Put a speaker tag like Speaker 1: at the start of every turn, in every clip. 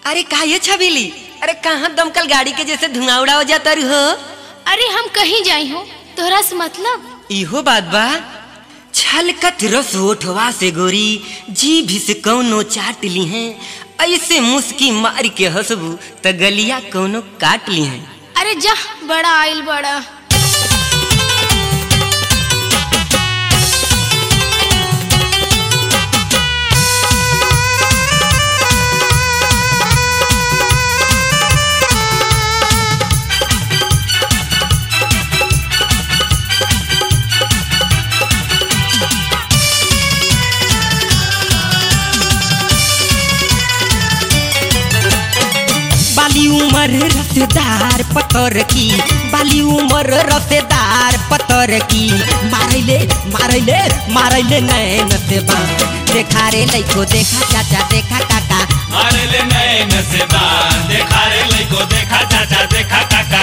Speaker 1: अरे का ये छबीली अरे कहाँ दमकल गाड़ी के जैसे धुआं उड़ा हो जाता रू हो
Speaker 2: अरे हम कहीं जाई हो तोहरा से मतलब
Speaker 1: इहो बात बा छलकत रस ओठवा से गोरी जी भी से कौनो चाट ली हैं ऐसे मुस्की मार के हंसबू त गलिया कौनो काट ली हैं
Speaker 2: अरे जा बड़ा आइल बड़ा
Speaker 1: बाली उमर रसेदार पतर की बाली उमर रसेदार पतर की मारैले मारैले मारैले नैन से बा देखा रे लइको देखा चाचा देखा काका
Speaker 3: मारे ले नैन से बान देखा रे लइको देखा चाचा देखा काका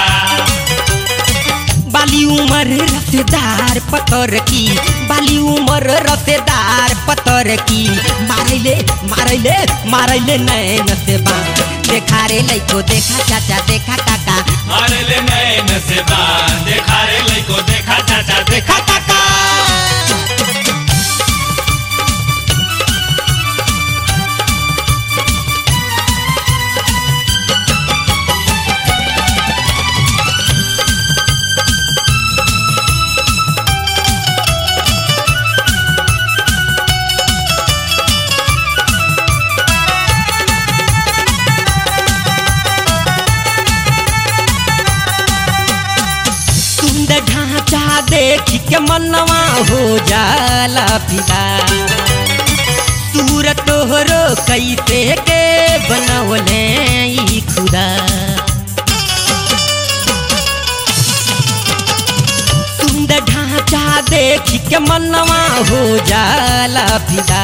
Speaker 1: बाली उमर रसेदार पतर की बाली उमर रसेदार पतर की मारैले मारैले मारैले नैन से बा देखा रे लइको देखा चाचा देखा काका
Speaker 3: मारे ले नैन से बान देखा रे लइको देखा चाचा देखा काका
Speaker 1: सुंदर ढांचा देख के मनवा हो जाला फिदा सूरत तोहरो कैसे के बनवले ई खुदा सुंदर ढांचा देख के मनवा हो जाला फिदा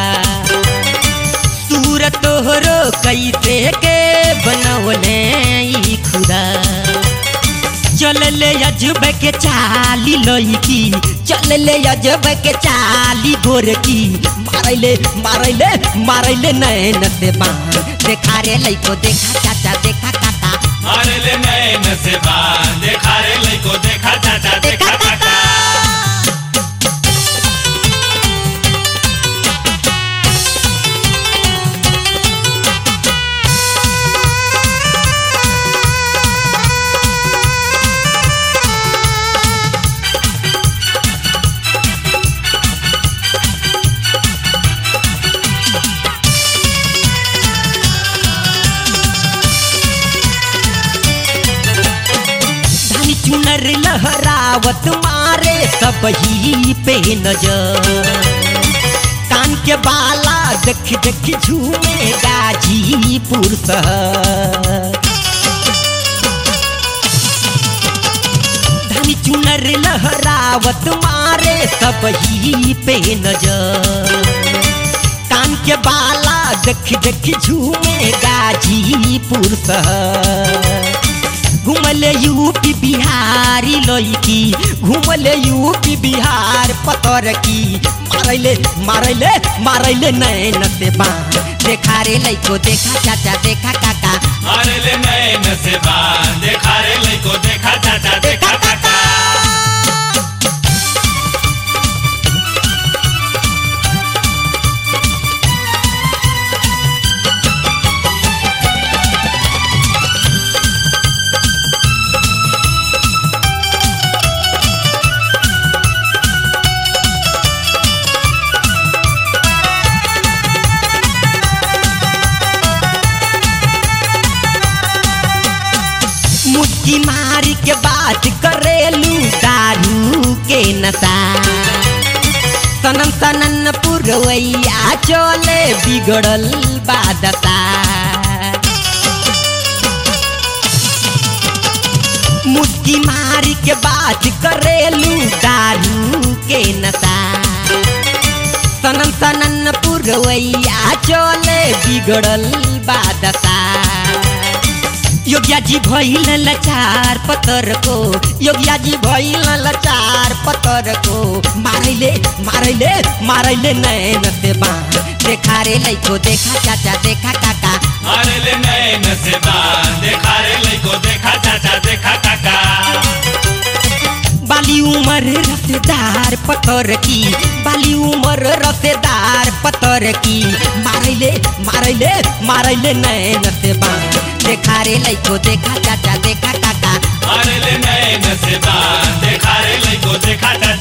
Speaker 1: सूरत तोहरो कैसे के बनवले ई खुदा चल ले अजब के चाली लईकी चल ले अजब के चाली गोरकी मारैले मारैले मारैले नैन से बाण देखा रे लइको देखा चाचा देखा काका
Speaker 3: मारे ले नैन से बान देखा रे लइको देखा चाचा देखा काका
Speaker 1: धानी चुनर लहरावत मारे सब ही पे नजर कान के बाला देख देख झूमे गाजीपुर शहर धानी चुनर लहरावत मारे सब ही पे नजर कान के बाला देख देख झूमे गाजीपुर शहर घूमले यूपी बिहारी लईकी घूमले यूपी बिहार पतर की मारैले मारैले मारैले नैन से बाण देखा रे लइको देखा चाचा देखा काका
Speaker 3: मारे ले नैन से बान देखा रे लइको देखा चाचा देखा काका
Speaker 1: मुस्की मारी के बात करेलू दारू के नशा सनन सनन पुरवैया चले बिगड़ल बादशा मुस्की मारी के बात करेलू दारू के नशा सनन सनन पुरवैया चले बिगड़ल बादशा योगिया जी भइल लचार पतर को योगिया जी भइल लचार पतर को मारैले मारैले मारैले नैन से बाण देखा रे लइको देखा चाचा देखा काका
Speaker 3: मारे ले नैन से बान देखा रे लइको देखा चाचा देखा काका
Speaker 1: बाली उमर रसेदार पतर की बाली उमर रसेदार पतर की मारैले मारैले मारैले नैन से बान देखा रे लइको देखा चाचा देखा काका
Speaker 3: मारे ले नैन से बान देखा रे लइको देखा चाचा